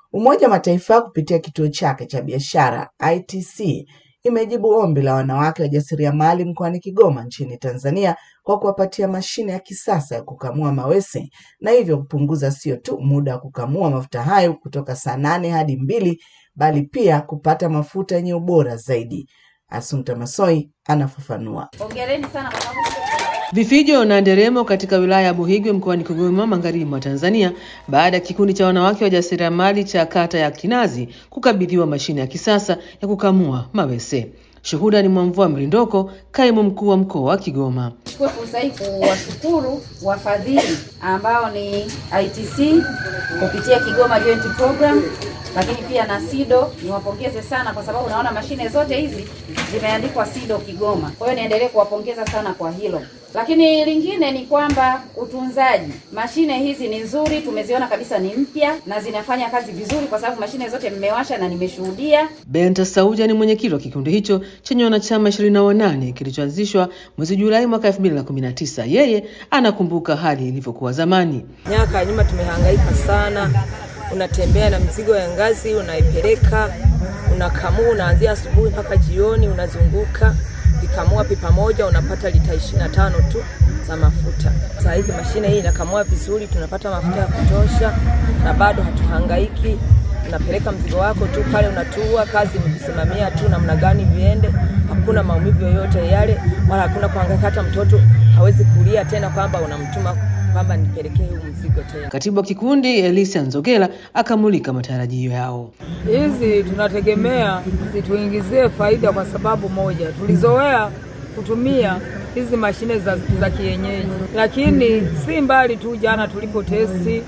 Umoja wa Mataifa kupitia kituo chake cha biashara ITC imejibu ombi la wanawake wajasiriamali mkoani Kigoma nchini Tanzania kwa kuwapatia mashine ya kisasa ya kukamua mawese na hivyo kupunguza sio tu muda wa kukamua mafuta hayo kutoka saa nane hadi mbili bali pia kupata mafuta yenye ubora zaidi. Assumpta Massoi anafafanua. Hongereni sana kwa sababu Vifijo na nderemo katika wilaya ya Buhigwe mkoani Kigoma magharibi mwa Tanzania baada ya kikundi cha wanawake wajasiriamali cha kata ya Kinazi kukabidhiwa mashine ya kisasa ya kukamua mawese. Shuhuda ni Mwamvua Mlindoko, kaimu mkuu wa mkoa wa Kigoma. Chukue fursa hii kuwashukuru wafadhili ambao ni ITC kupitia Kigoma Joint Program, lakini pia na SIDO. Niwapongeze sana kwa sababu naona mashine zote hizi zimeandikwa SIDO Kigoma. Kwa hiyo niendelee kuwapongeza sana kwa hilo. Lakini lingine ni kwamba utunzaji, mashine hizi ni nzuri, tumeziona kabisa ni mpya na zinafanya kazi vizuri, kwa sababu mashine zote mmewasha na nimeshuhudia. Benta Sauja ni mwenyekiti wa kikundi hicho chenye wanachama ishirini na wanane kilichoanzishwa mwezi Julai mwaka elfu mbili na kumi na tisa. Yeye anakumbuka hali ilivyokuwa zamani. Miaka ya nyuma tumehangaika sana, unatembea na mzigo ya ngazi, unaipeleka unakamua, unaanzia asubuhi mpaka jioni, unazunguka vikamua pipa moja unapata lita ishirini na tano tu za mafuta. Saa hizi mashine hii inakamua vizuri, tunapata mafuta ya kutosha na bado hatuhangaiki. Unapeleka mzigo wako tu pale, unatua kazi mkisimamia tu namna gani viende, hakuna maumivu yoyote yale, wala hakuna kuhangaika. Hata mtoto hawezi kulia tena kwamba unamtuma kwamba nipelekee huu mzigo tena. Katibu wa kikundi Elisia Nzogela akamulika matarajio yao. Hizi tunategemea zituingizie faida kwa sababu moja, tulizoea kutumia hizi mashine za, za kienyeji, lakini si mbali tu. Jana tulipo testi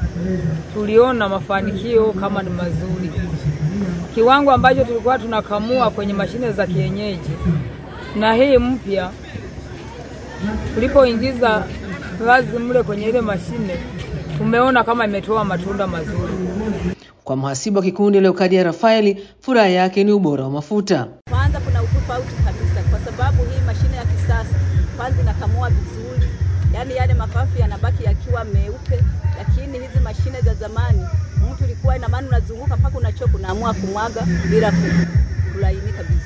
tuliona mafanikio kama ni mazuri. Kiwango ambacho tulikuwa tunakamua kwenye mashine za kienyeji na hii mpya, tulipoingiza vazi mle kwenye ile mashine, tumeona kama imetoa matunda mazuri. Kwa mhasibu wa kikundi Leokadia Rafaeli, furaha yake ni ubora wa mafuta. Kwanza kuna utofauti kabisa, kwa sababu hii mashine ya kisasa kwanza inakamua vizuri, yaani yale mapafu yanabaki yakiwa meupe, lakini hizi mashine za zamani mtu ilikuwa ina maana unazunguka mpaka unachoka, unaamua kumwaga bila kulainika vizuri.